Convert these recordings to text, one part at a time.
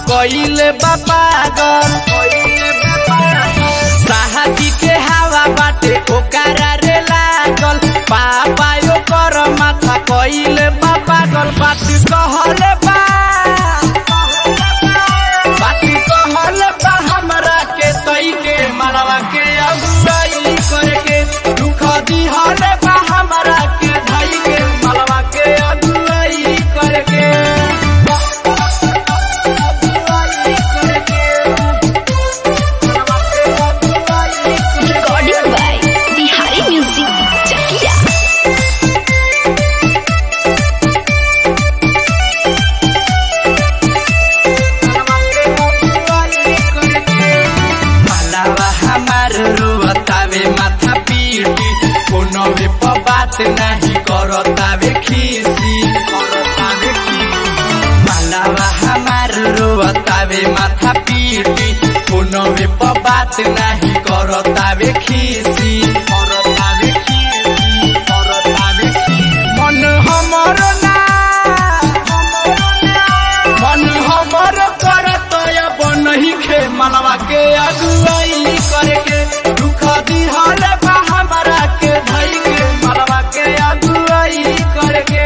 कइले बा पागल साहबी के हवा बाटे ओकरा रे लागल पापा ओकर माथा कइले बा पागल बात कहले बा बात कहले बा हमरा के तई के मनवा के अगुवाई करके दुख दिहले बा हमरा के धई के मनवा के अगुवाई करके Recording by Bihari Music Chakia. मलावा हमार रोतावे माथा पीटी कोनो भी प बात नहीं करतावे खीसी करतावे खीसी मलावा हमार रोतावे माथा पीटी कोनो भी प बात नहीं करतावे खीसी करतावे खीसी करतावे खीसी मन हमर ना मन हमर करत अब नहीं खे मनवा के अगुवाई करके दुख दिहल बा हमरा के धई के मनवा के अगुवाई करके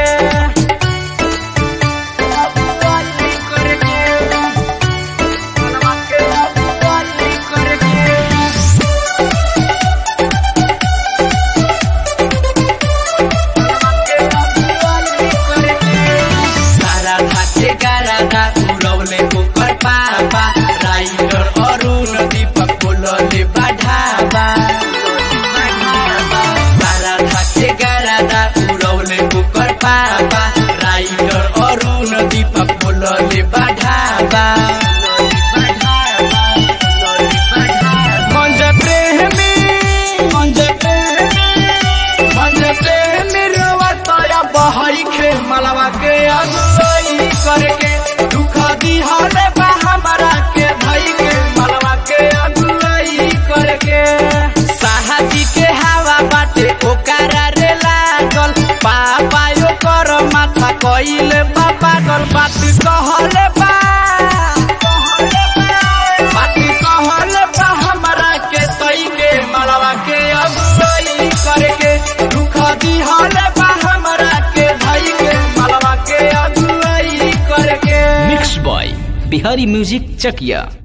अगुवाई करके मनवा के अगुवाई करके सारा धाके गारादा उड़ौले ओकर पापा राइडर अरुण दीपक बोलले बाढ़ाबा सारा धाके गारादा उड़ौले ओकर पापा राइडर अरुण दीपक बोलले बाढ़ाबा मंज प्रेमी मंज प्रेमी मंज प्रेमी रोवतया बहई खे मलवा के अगुवाई करके दुख दिहले बा हमरा के भई के मलवा के अगुवाई करके साहबी के हवा बाटे ओकरा रे लागल पापा ओकर माथा कइले बा पागल बात कहले बा बात कहले बा हमरा के तई के मलवा के अगुवाई करके दुख दिहले बा हमरा के धई के मलवा के अगुवाई करके mix by Bihari music Chakiya